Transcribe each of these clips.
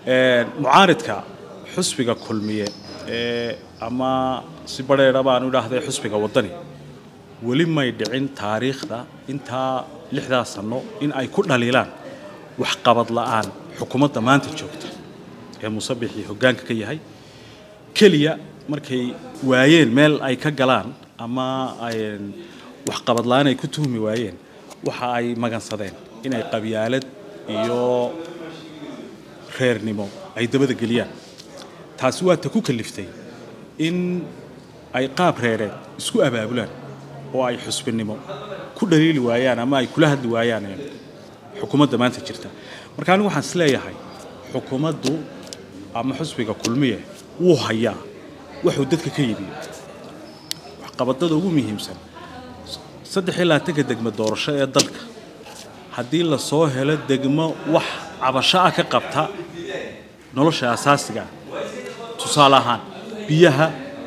mucaaridka xusbiga kulmiye ama si badheedha baan idhaahday xusbiga waddani weli may dhicin taariikhda intaa lixdaa sanno in ay ku dhaliilaan waxqabad la'aan xukuumadda maanta joogta ee musabixii hoggaanka ka yahay keliya markay waayeen meel ay ka galaan ama waxqabad la'aan ay ku tuhmi waayeen waxa ay magansadeen inay qabyaalad iyo reernimo ay dabada geliyaan taasi waa ta ku kaliftay in ay qaab reereed isku abaabulaan oo ay xusbinimo ku dhaliili waayaan ama ay kula hadli waayaan xukuumadda maanta jirta marka anigu waxaan isleeyahay xukuumaddu ama xusbiga kulmiye wuu hayaa wuxuu dadka ka yibiyo waxqabadada ugu muhiimsan saddex iyo labaatanka degmo doorasho ee dalka haddii lasoo helo degmo wax cabasho ah ka qabta nolosha asaasiga tusaale ahaan biyaha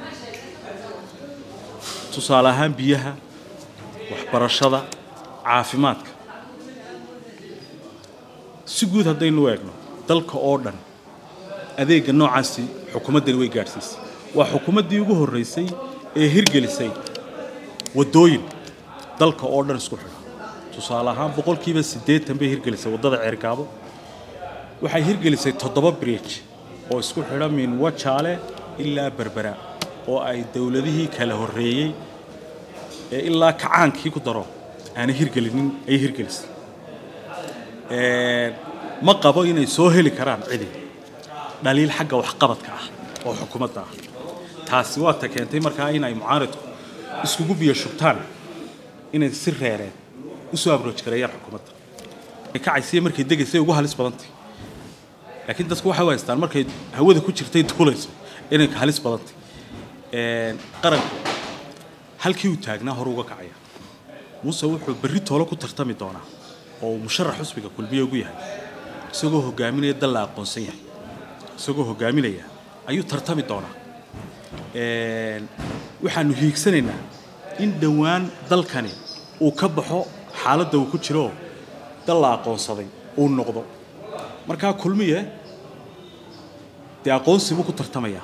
tusaale ahaan biyaha waxbarashada caafimaadka si guud haddaynu eegno dalka oo dhan adeegga noocaasi xukuumaddani way gaadhsiisay waa xukuumaddii ugu horraysay ee hirgelisay waddooyin dalka oo dhan isku xidha tusaale ahaan boqolkiiba siddeetan bay hirgelisay waddada ceergaabo waxay hirgelisay toddoba bridge oo isku xidha min wajaale ilaa berbera oo ay dowladihii kala horreeyey ee ilaa kacaankii ku daro aanay hirgelinin ay hirgelisay ma qabo inay soo heli karaan cidi dhaliil xagga waxqabadka ah oo xukuumadda ah taasi waa ta keentay markaa inay mucaaridku iskugu biyo shubtaan inay si reereen usoo abrooj gareeyaan xukuumadda kacaysiya markay degaysay ugu halis badantay laakiin dadku waxay u haystaan markay hawada ku jirtay duulayso inay halis badantay qaranku halkii uu taagnaa hor uga kacaya muuse wuxuu berri toolo ku tartami doonaa oo uu musharax xusbiga kulmiye ugu yahay isagoo hogaaminaya dal la aqoonsan yahay isagoo hogaaminaya ayuu tartami doonaa waxaanu hiigsanaynaa in dhowaan dalkani uu ka baxo xaaladda uu ku jiro dal la aqoonsaday uu noqdo markaa kulmiye dee aqoonsi buu ku tartamayaa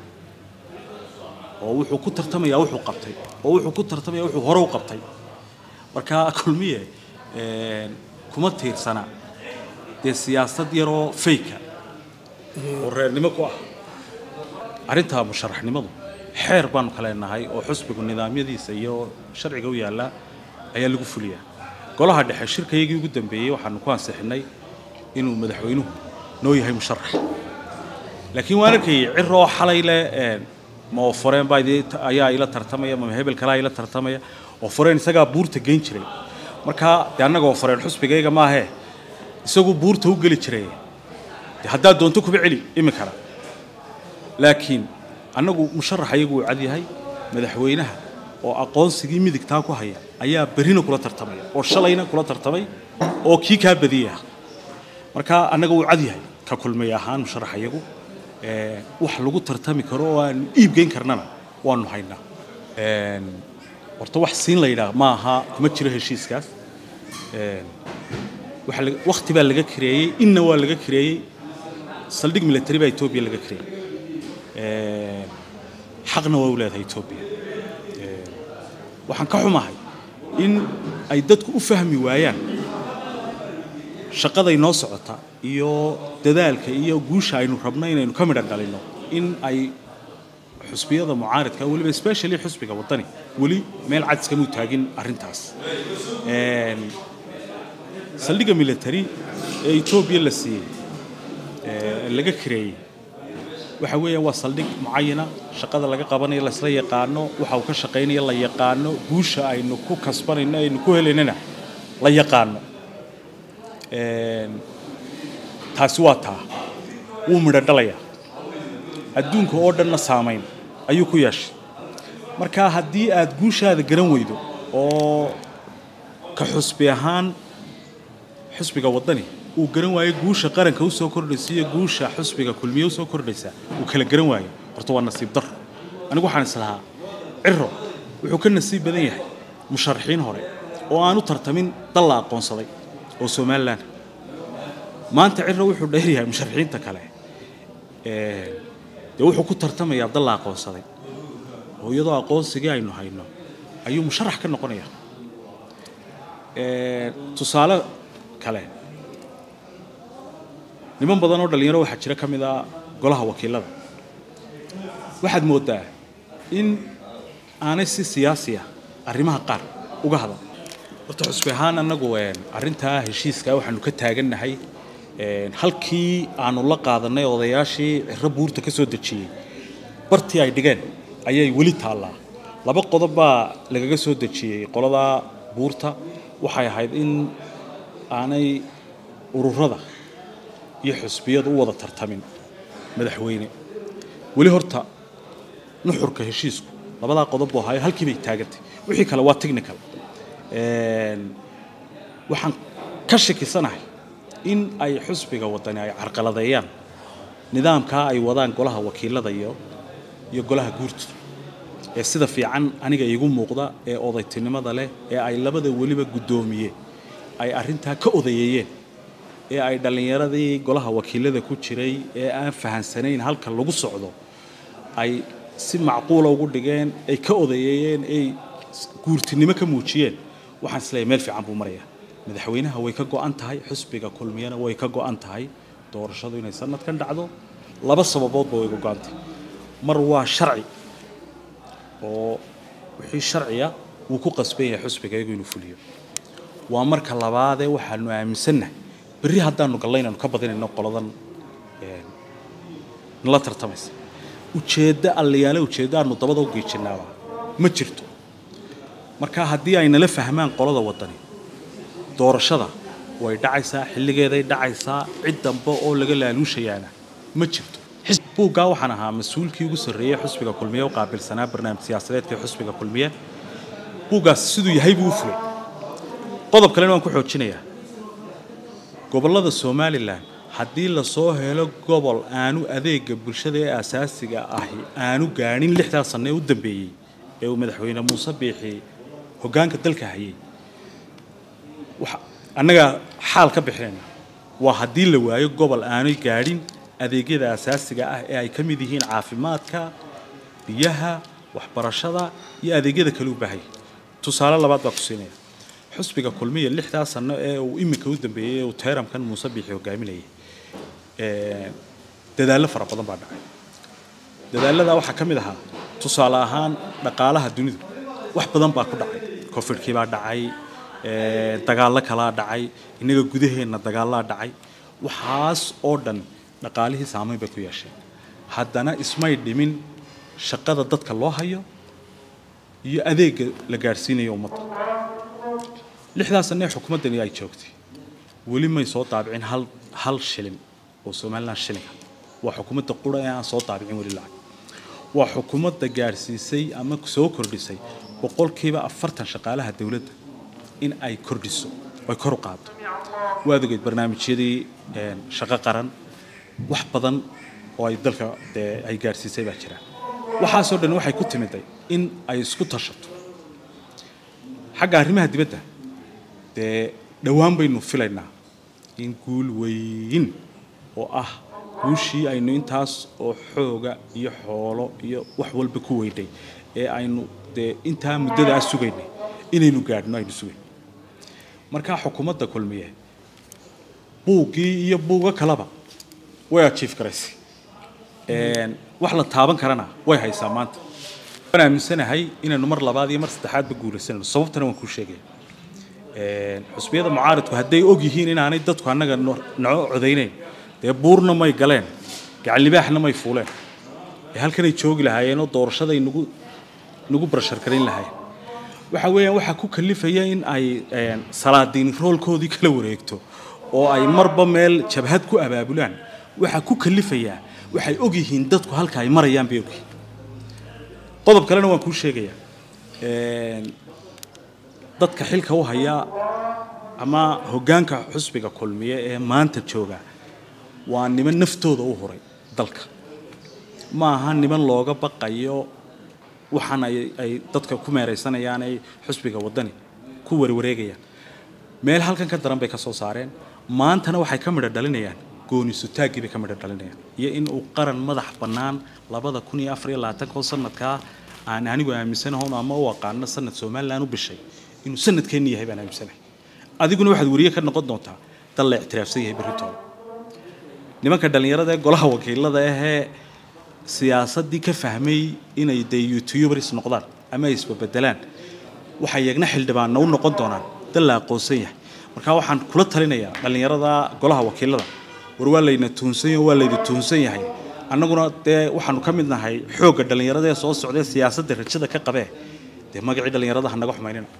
oo wuxuu ku tartamayaa wuxuu qabtay oo wuxuu ku tartamaya wuxuu hore u qabtay markaa kulmiye kuma tiirsana dee siyaasad yaroo fayka oo reernimo ku ah arrintaa musharaxnimadu xeer baanu ka leenahay oo xusbigu nidaamyadiisa iyo sharciga u yaallaa ayaa lagu fuliyaa golaha dhexe shirkayagii ugu dambeeyey waxaanu ku ansixinay inuu madaxweynuhu noo yahay musharax laakiin waan arkayay ciroo xalay leh ma oforeen baa ayaa ila tartamaya ma hebel kalaa ila tartamaya oforeen isagaa buurta geyn jiray markaa dee annaga oforeen xusbigayga maahee isagu buurta u geli jiray de haddaad doonto kuba celi iminkana laakiin annagu musharax ayagu uu cad yahay madaxweynaha oo aqoonsigii midigtaa ku haya ayaa berrina kula tartamaya oo shalayna kula tartamay oo kii kaa badiyaya marka annaga wuu cad yahay ka kulmay ahaan musharax ayagu wax lagu tartami karo oo aan iib geyn karnana waanu haynaa horta wax siin la yidhaah ma aha kuma jiro heshiiskaas wakti baa laga kareeyey inna waa laga kareeyey saldhig military baa etoobiya laga kareeyey xaqna waa u leedahay etoobiya waxaan ka xumahay in ay dadku u fahmi waayaan shaqaday noo socota iyo dadaalka iyo guusha aynu rabno inaynu ka midhan dhalinno in ay xusbiyada mucaaridka weliba specially xusbiga waddani weli meel cad iskamuu taagin arrintaas saldhigga military ee etoobiya la siiyey laga kareeyey waxa weeyaan waa saldhig mucayana shaqada laga qabanayo laysla yaqaano waxa uu ka shaqaynaya la yaqaano guusha aynu ku kasbanayno aynu ku helaynana la yaqaano taasi waa taa wuu midho dhalayaa adduunka oo dhanna saamayn ayuu ku yeeshay marka haddii aad guushaada garan weydo oo ka xusbi ahaan xusbiga waddani uu garan waayo guusha qaranka u soo kordhaysa iyo guusha xusbiga kulmiye u soo kordhaysa uu kala garan waayo horta waa nasiib daro anigu waxaan islahaa ciro wuxuu ka nasiib badan yahay musharaxiin hore oo aan u tartamin dal la aqoonsaday oo somalilan maanta ciro wuxuu dheer yahay musharaxiinta kale dee wuxuu ku tartamayaa dal la aqoonsaday oo iyadoo aqoonsigii aynu hayno ayuu musharax ka noqonaya tusaale kale niman badan oo dhalinyaro waxaa jira ka mid a golaha wakiilada waxaad mooddaa in aanay si siyaasi ah arrimaha qaar uga hadal horta xusbi ahaan annagu arrintaa heshiiska waxaanu ka taagannahay halkii aanu la qaadanay odayaashii ciro buurta ka soo dejiyey bartii ay dhigeen ayay weli taallaa laba qodob baa lagaga soo dejiyey qoladaa buurta waxay ahayd in aanay ururada iyo xusbiyadu u wada tartamin madaxweyne weli horta nuxurka heshiisku labadaa qodob buu ahaayo halkii bay taagantay wixii kale waa technical waxaan ka shakisanahay in ay xusbiga wadani ay carqaladeeyaan nidaamkaa ay wadaan golaha wakiilada iyo iyo golaha guurta ee sida fiican aniga iigu muuqda ee odaytinimada leh ee ay labada weliba guddoomiye ay arrintaa ka odayeeyeen ee ay dhallinyaradii golaha wakiilada ku jiray ee aan fahansanayn halka lagu socdo ay si macquula ugu dhigeen ay ka odayeeyeen ay guurtinimo ka muujiyeen waxaan isleeyahay meel fiican buu marayaa madaxweynaha way ka go'an tahay xusbiga kulmiyana way ka go'an tahay doorashadu inay sanadkan dhacdo laba sababoodba way ka go'an tahay mar waa sharci oo wixii sharciya wuu ku qasban yahay xusbiga iyagu inuu fuliyo waa marka labaadee waxaanu aaminsannahay berri haddaanu gallaynaanu ka badinayno qoladan nala tartamaysa ujeeddo allayaale ujeeddo aanu dabada u geejinaaba ma jirto marka haddii ay nala fahmaan qolada waddani doorashada way dhacaysaa xilligeeday dhacaysaa cid dambe oo laga laaluushayaana ma jirto buuggaa waxaan ahaa mas-uulkii ugu sarreeyey xusbiga kulmiye u qaabilsanaa barnaamij siyaasadeedka xusbiga kulmiye buuggaas siduu yahay buu u fulay qodob kalena waan ku xoojinayaa gobollada somalilan haddii lasoo helo gobol aanu adeega bulshada ee asaasiga ahi aanu gaadhin lixdaa sanno ee u dambeeyey ee uu madaxweyne muuse biixi hoggaanka dalka hayay annagaa xaal ka bixinayna waa haddii la waayo gobol aanay gaadhin adeegyada asaasiga ah ee ay ka mid yihiin caafimaadka biyaha waxbarashada iyo adeegyada kale u baahaya tusaale labaad baa ku siinaya xusbiga kulmiya lixdaa sanno ee uu iminka u dambeeyey ee uu teeramkan muuse biixi hogaaminayay dadaallo fara badan baa dhacay dadaallada waxaa ka mid ahaa tusaale ahaan dhaqaalaha dunidu wax badan baa ku dhacay cofidkii baa dhacay dagaallo kalaa dhacay innaga gudaheenna dagaallaa dhacay waxaas oo dhan dhaqaalihii saamayn bay ku yeesheen haddana ismay dhimin shaqada dadka loo hayo iyo adeegga la gaadhsiinayo ummadda lixdaa sanne ee xukuumaddani ay joogtay weli may soo daabicin hal hal shilin oo somalilan shilinka waa xukuumadda qura ee aan soo daabicin weli lacag waa xukuumadda gaadhsiisay ama soo kordhisay boqolkiiba afartan shaqaalaha dowladda in ay kordhiso ay kor u qaado waad ogeyd barnaamijyadii shaqo qaran wax badan oo ay dalka dee ay gaadhsiisay baa jira waxaasoo dhan waxay ku timiday in ay isku tashato xagga arrimaha dibadda dee dhowaan baynu filaynaa in guul weyn oo ah guushii aynu intaas oo xooga iyo xoolo iyo wax walba ku weynay ee aynu dee intaa muddadaa sugaynay inaynu gaadhno aynu sugayn markaa xukuumadda kulmiye buuggii iyo buuga kaleba way ajiif garaysay wax la taaban karana way haysaa maanta waan aaminsanahay inaynu mar labaad iyo mar saddexaadba guulaysanayno sababtana waan kuu sheegaya xusbiyada mucaaridku hadday og yihiin inaanay dadku annaga naco codaynayn dee buurna may galeen gacanlibaaxna may fuuleen ee halkanay joogi lahaayeenoo doorashaday nagu nagu barashargarayn lahaayeen waxa weeyaan waxaa ku kalifaya in ay salaadiin roolkoodii kala wareegto oo ay marba meel jabhad ku abaabulaan waxaa ku kalifayaa waxay og yihiin dadku halka ay marayaan bay ogyihiin qodob kalena waan kuu sheegayaa dadka xilka u haya ama hoggaanka xusbiga kulmiye ee maanta jooga waa niman naftooda u huray dalka ma aha niman looga baqayo waxaan ay ay dadka ku meeraysanayaan ay xusbiga waddani ku warwareegayaan meel halkan ka daran bay ka soo saareen maantana waxay ka midho dhalinayaan gooni sutaaggii bay ka midho dhalinayaan iyo in uu qaran madax bannaan labada kun iyo afar iyo labaatanko sanadkaa aan anigu aaminsanahoon ama u aqaano sanad somalilan u bishay inuu sanadkeenni yahay baan aaminsanahay adiguna waxaad weriye ka noqon doontaa dal la ictiraafsan yahay berritooda nimanka dhallinyarada ee golaha wakiilada ahee siyaasaddii ka fahmay inay dee youtubers noqdaan ama ay isbabedelaan waxay yagna xildhibaanna u noqon doonaan dal la aqoonsan yahay marka waxaan kula talinayaa dhallinyarada golaha wakiilada war waa layna tuunsan yahay waa layna tuunsan yahay annaguna dee waxaanu ka mid nahay xoogga dhallinyarada ee soo socday siyaasadda rajada ka qabee dee magacii dhallinyarada ha naga xumaynina